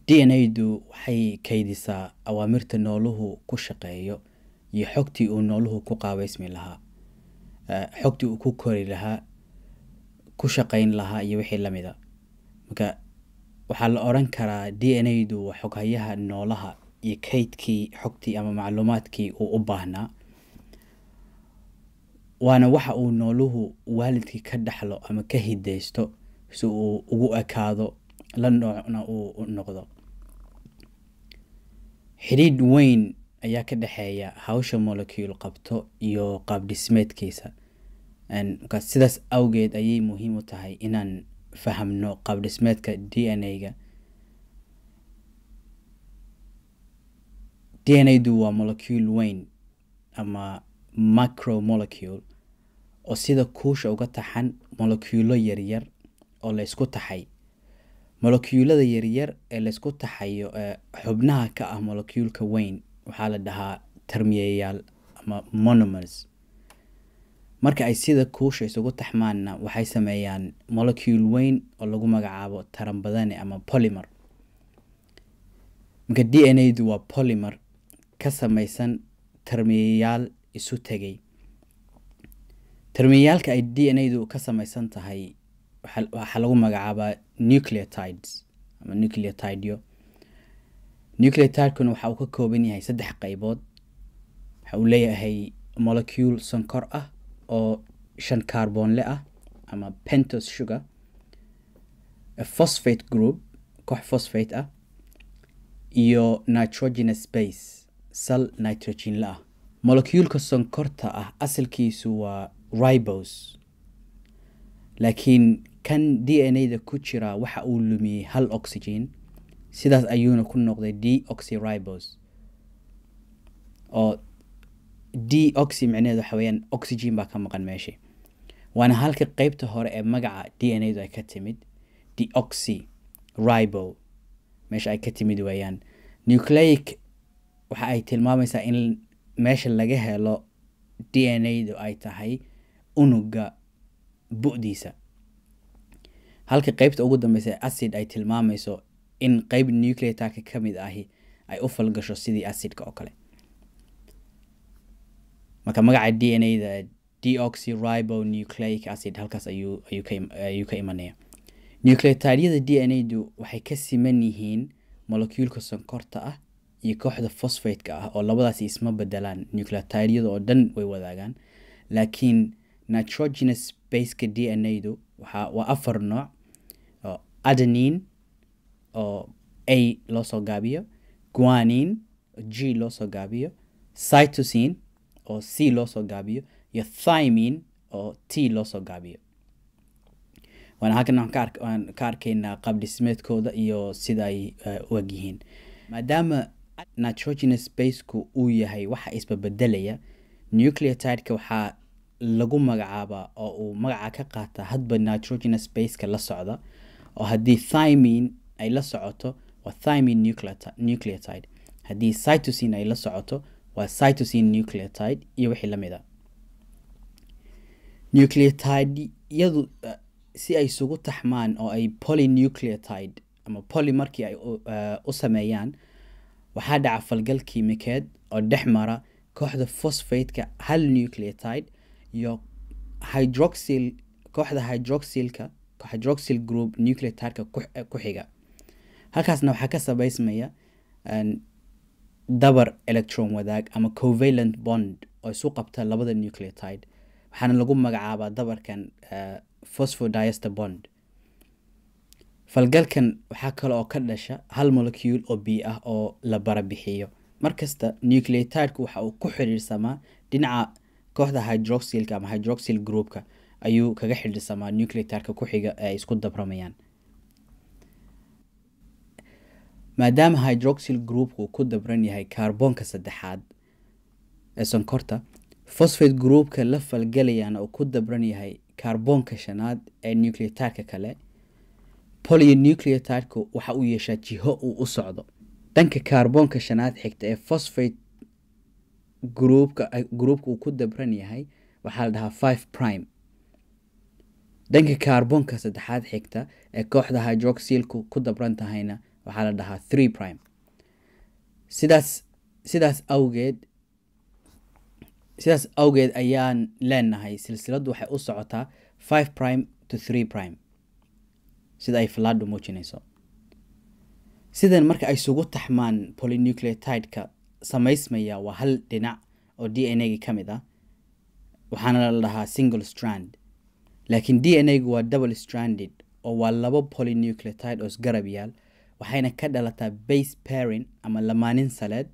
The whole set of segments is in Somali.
d n a-du waxay kaydisaa awaamirta nooluhu ku shaqeeyo iyo xogtii uu nooluhu ku qaabeysmi lahaa xogtii uu ku kori lahaa ku shaqeyn lahaa iyo wixii lamida marka waxaa la oran karaa d n a-du waa xoghayaha noolaha iyo kaydkii xogtii ama macluumaadkii uu u baahnaa waana waxa uu nooluhu waalidkii ka dhaxlo ama ka hideysto si uu ugu ekaado la noocna uu noqdo xidhiidh weyn ayaa ka dhexeeya hawsha molecule qabto iyo qaab dhismeedkiisa marka sidaas awgeed ayay muhiim u tahay inaan fahamno qaab dhismeedka d n a-ga d n a-du waa molecule weyn ama micromolecule oo sida kuusha uga taxan moleculo yaryar oo laysku taxay molecuulada yaryar ee laysku taxayo ee xubnaha ka ah molecuulka weyn waxaa la dhahaa termiyayaal ama monomers marka ay sida kuusha isugu taxmaanna waxay sameeyaan molecule weyn oo lagu magacaabo taranbadane ama polymer marka d n a-du waa polymer ka samaysan termiyayaal isu tegay termiyayaalka ay d n a-du ka samaysan tahay waxaa lagu magacaabaa nucleotides ama nucleotidyo nucleotidekuna waxa uu ka kooban yahay saddex qeybood waxa uu leeyahay molecule sonkor ah oo shan carbonle ah ama pentos sugar phosphate group koox phosphate ah iyo nitrogenous base sal nitrogenla ah molecuulka sonkorta ah asalkiisu waa ribos laakiin kan d n a-da ku jira waxa uu lumiyey hal oxygen sidaas ayuuna ku noqday d oxyribos oo d oxy micneheed waxa weyaan oxygen baa ka maqan meesha waana halka qeybta hore ee magaca d n a-du ay ka timid d oxy ribo meesha ay ka timid weeyaan nucleic waxa ay tilmaamaysaa in meesha laga helo d n a-du ay tahay unuga bu-diisa halka qeybta ugu dambeysa acid ay tilmaamayso in qeyb nucleatarka ka mid ahi ay u falgasho sidii acidka oo kale marka magaca d n a-da deoxy ribo nucleic acid halkaas ayuu ayuu ka imanaya nucleotidyada d n a-du waxay ka siman yihiin molecuulka sonkorta ah iyo kooxda phosphate-ka ah oo labadaasi isma bedelaan nucleotidyada oo dhan way wadaagaan laakiin nitrogenous baseka d n a-du waxa waa afar nooc oo adenine oo a loo soo gaabiyo guanine oo g loo soo gaabiyo cytosine oo c loo soo gaabiyo iyo thymine oo t loo soo gaabiyo waana halkan waxaan ka arkaynaa qaab dhismeedkooda iyo sida ay u eg yihiin maadaama nitrogenous baseku uu yahay waxa isbabedelaya nucleotideka waxaa lagu magacaabaa oo uu magaca ka qaata hadba nitrogenous baseka la socda oo haddii thymine ay la socoto waa thymine nucleotide haddii cytosine ay la socoto waa cytosine nucleotide iyo wixii lamid a nucleotideyadu si ay isugu taxmaan oo ay polynucleotide ama poly markii ay u sameeyaan waxaa dhaca falgal kiimikeed oo dhex mara kooxda phosphate-ka hal nucleotide iyo hydroxyl kooxda hydroxylka hydroxyl group nucleotideka ku xiga halkaasna waxaa ka sabeysmaya dabar electron wadaag ama covalent bond oo isu qabta labada nucleotide waxaana lagu magacaabaa dabarkan phosphodiester bond falgalkan waxaa kale oo ka dhasha hal molecule oo b ah oo la barabixiyo markasta nucleotidku waxa uu ku xiriirsamaa dhinaca kooxda hydroxylka ama hydroxyl groupka ayuu kaga xidhiirsamaa nucleotidka ku xiga ee ay isku dabramayaan maadaama hydroxyl groupku ku dabran yahay kaarboonka saddexaad ee sonkorta phosphate groupka la falgalayana uu ku dabran yahay kaarboonka shanaad ee nucleotidka kale polynucleotidku waxa uu yeeshaa jiho uu u socdo dhanka kaarboonka shanaad xigta ee phosphate groupka groupka uu ku dabran yahay waxaa la dhahaa five prime dhanka kaarboonka saddexaad xigta ee kooxda hydroxylku ku dabran tahayna waxaa la dhahaa three prime sidaas sidaas awgeed sidaas awgeed ayaan leenahay silsiladdu waxay u socotaa five prime to three prime sida ay falaadhu muujinayso sidan marka ay isugu taxmaan polynucleotideka samaysmaya waa hal dhinac oo d n a-gi ka mid ah waxaana la dhahaa single strand laakiin d n a-gu waa double stranded oo waa labo polynucleotide oo isgarab yaal waxayna ka dhalataa base parin ama lamaanin saleed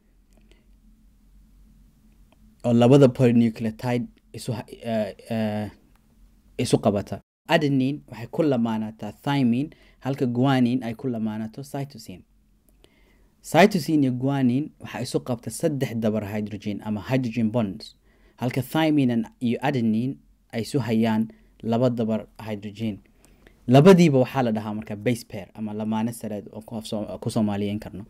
oo labada polynucleotide isu uh, isu qabata adenin waxay ku lamaanataa thymin halka guanin ay ku lamaanato cytosine cytosine iyo guanin waxaa isu qabta saddex dabar hydrogen ama hydrogen bonds halka thymin iyo adenin ay isu hayaan laba dabar hydrogen labadiiba waxaa la dhahaa marka base pair ama lamaane sareed oo ku soomaaliyeyn karno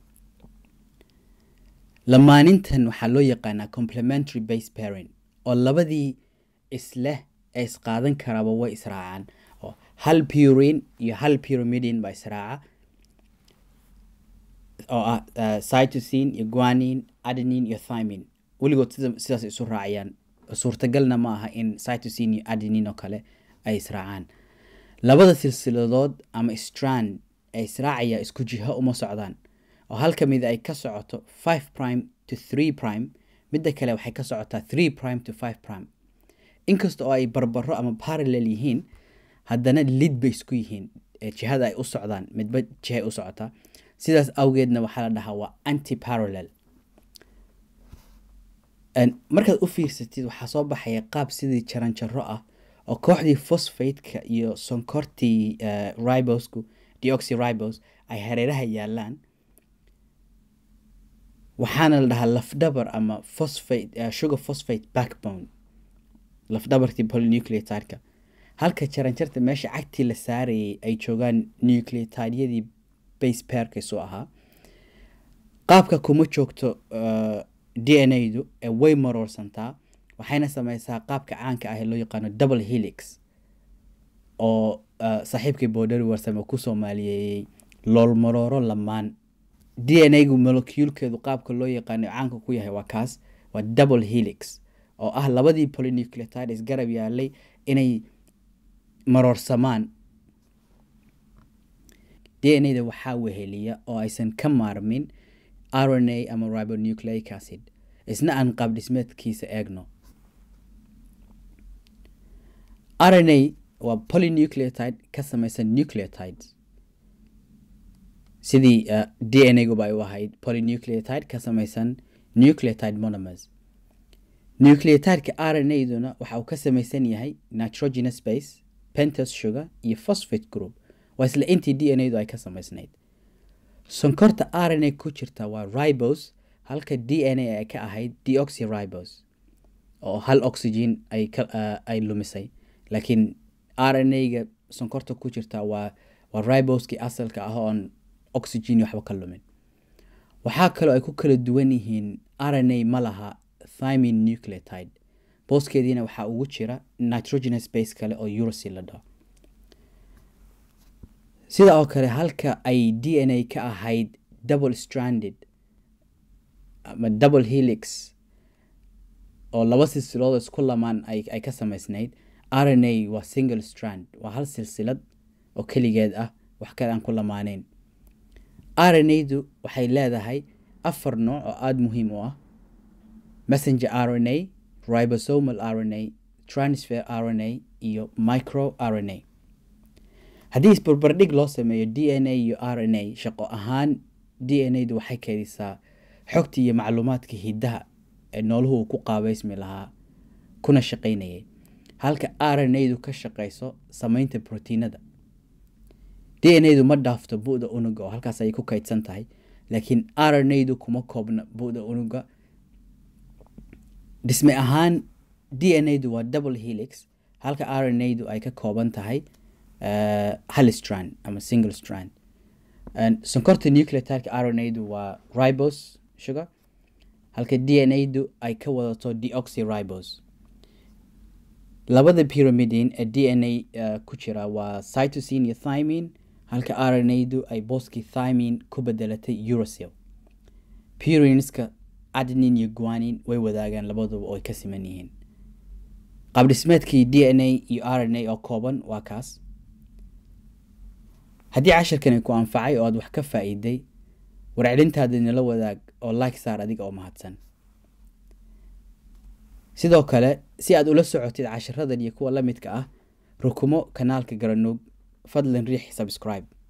lamaanintan waxaa loo yaqaanaa complementary base pairing oo labadii isleh ee isqaadan karaaba way israacaan oo hal purin iyo hal pyrimidin baa israaca oo ah cytosine iyo guanin adenin iyo thymin weligood sidaas isu raacayaan suurtagalna ma aha in cytosine iyo adenin oo kale ay israacaan labada silsiladood ama strand ee israacaya isku jiho uma socdaan oo hal ka mid ay ka socoto five prime to three prime midda kale waxay ka socotaa three prime to five prime inkasta oo ay barbaro ama parallel yihiin haddana lid bay isku yihiin jihada ay u socdaan midba jihay u socotaa sidaas awgeedna waxaa la dhahaa waa anti parallel markaad u fiirsatid waxaa soo baxaya qaab sidii jaranjaro ah oo kooxdii phosphate-ka iyo sonkortii ribosku deoxy ribos ay hareeraha yaalaan waxaana la dhahaa lafdhabar ama phosphate sugar phosphate backbone lafdhabartii polynucleotideka halka jaranjarta meesha cagtii la saarayay ay joogaan nucleotidyadii base pairka isu ahaa qaabka kuma joogto d n a-du ee way maroorsantaa waxayna sameysaa qaabka caanka ah ee loo yaqaano double helix oo saaxiibkii boodhari warsame ku soomaaliyeeyey loolmarooro lamaan d n a-gu moleculekeedu qaabka loo yaqaano caanka ku yahay waa kaas waa double helix oo ah labadii polynucleotides garab yaalay inay maroorsamaan d n a-da waxaa weheliya oo aysan ka maarmin r n a ama ribonucleic acid isna aan qaab dhismeedkiisa eegno r n a waa polynucleotide ka samaysan nucleotides sidii uh, d n a-guba ay u ahayd polynucleotide ka samaysan nucleotide monomers nucleotideka r n a-duna waxa uu ka samaysan yahay nitrogenous base pentos sugar iyo phosphate group waa isla intii d n a-du ay ka samaysnayd sonkorta r n a ku jirta waa ribos halka d n a ay ka ahayd deoxy ribos oo hal oxygen ay, uh, ay lumisay laakiin r n a-ga sonkorta ku jirta waa waa riboskii asalka ah oon oxygen waxba ka lumin waxaa kaloo ay ku kala duwan yihiin r n a ma laha thymin nucleotide booskeediina waxaa ugu jira nitrogenous base kale oo uracil la dhaho sida oo kale halka ay d n a ka ahayd double stranded ama double helix oo laba silsilood isku lamaan ay, ay ka samaysnayd r n a waa single strand waa hal silsilad oo keligeed ah wax kale aan ku lamaaneyn r n a-du waxay leedahay afar nooc oo aada muhiim u ah messenger r n a ribosomal r n a transfer r n a iyo micro r n a haddii isbarbardhig loo sameeyo d n a iyo r n a shaqo ahaan d n a du waxay kedisaa xogta iyo macluumaadka hiddaha ee nooluhu uu ku qaabeysmi lahaa kuna shaqaynayay halka r n a du ka shaqayso sameynta brotiinada d n a du ma dhaafto bu-da unuga oo halkaas ayay ku kaydsan tahay laakiin r n a du kuma koobna bu-da unuga dhisme ahaan d n a du waa double helix halka r n a du ay ka kooban tahay uh, hal strand ama single strand sonkorta nucleotideka r n a du waa ribos sugar halka d n a du ay ka wadato deoxy ribos labada pyramidin ee d n a uh, ku jira waa cytosine iyo thymin halka rnadu ay booskii thymin ku bedelatay uracil purinska adnin iyo guanin way wadaagaan labaduba oo ay ka siman yihiin qaabdhismeedkii d n a iyo r n a oo kooban waa kaas haddii cashirkani ku anfacay oo aad wax ka faa-iiday warcelintaada nala wadaag oo like saar adiga oo mahadsan sidoo kale si aad ula socotid cashiradan iyo kuwa la midka ah rukumo kanaalka garanuug fadlan riix subscribe